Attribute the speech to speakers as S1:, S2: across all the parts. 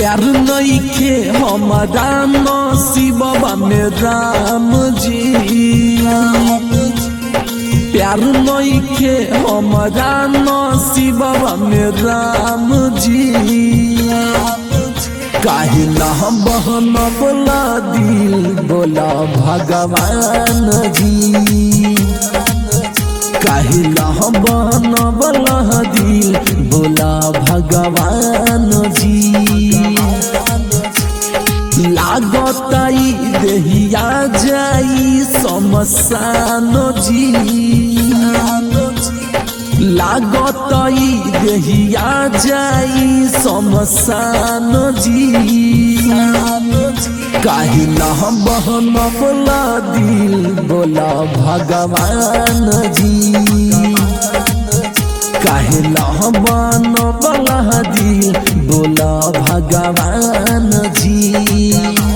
S1: प्यार नइखे हमारा नसीबवा में राम जी प्यार नइखे हमारा नसीबवा में राम जी काहे ना बहन बोला दिल बोला भगवान जी काहे ना बहन बोला दिल बोला भगवान जी लागताई देहिया जाई समसान जी लागताई देहिया जाई समसान जी काहे ना बहन बोला दिल बोला भगवान जी काहे ना बहन बोला दिल बोला भगवान जी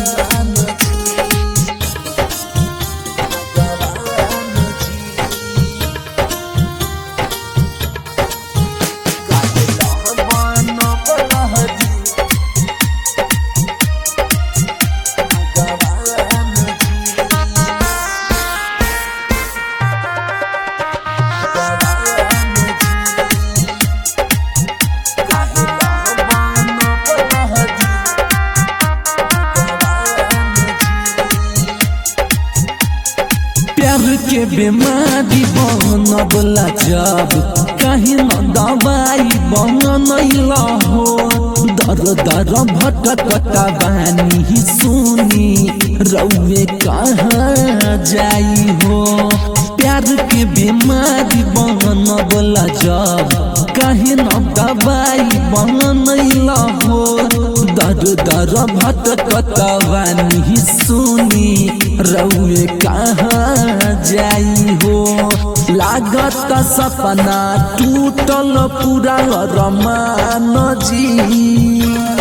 S1: प्यार के बीमारी बनबला जब कहीं न दवाई बनैला हो दर दर भटकता बानी सुनी रउए कहाँ जाई हो प्यार के बीमारी बनबला जब कहीं न दवाई बनैला हो दर दर भटकता बानी सुनी रउए कहाँ जाई हो लागत सपना टूटल पूरा रमान जी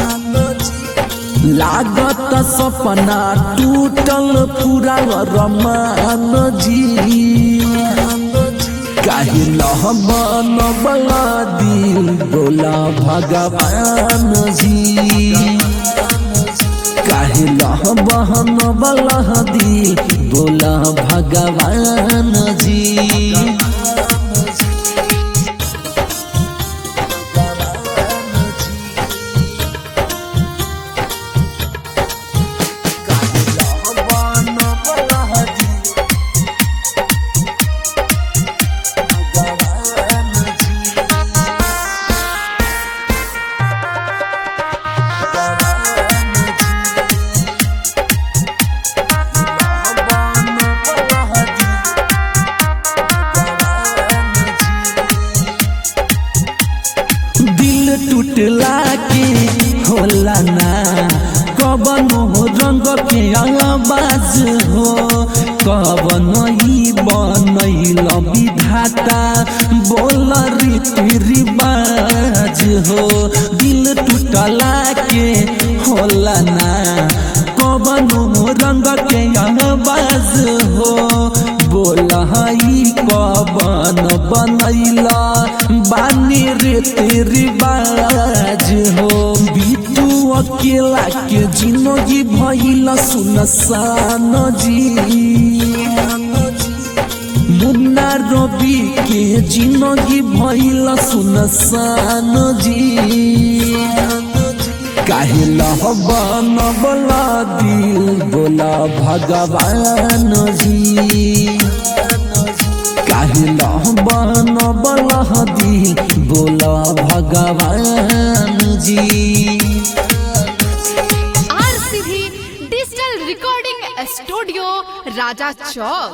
S1: लागत सपना टूटल पूरा रमान जी काहे लहबन बला दिल बोला भगवान जी काहे लहबन बला दिल बोला भगवान जी दिल टूटला के होला ना कवन हो रंग के आवाज हो कवन ही बनैल विधाता बोल रीति रिवाज हो दिल टूटला के होला ना कवन हो रंग के आवाज हो बोल हई कवन बनैला बानी रे तेरी बाज हो बीतू अकेला के जिंदगी भइल सुनसान जी मुन्ना रवि के जिंदगी भइल सुनसान जी काहे लहबन बोला दिल बोला भगवान जी काहे लहबन बोला दिल बोला भगवान जी
S2: आरसीबी डिजिटल रिकॉर्डिंग स्टूडियो राजा चौक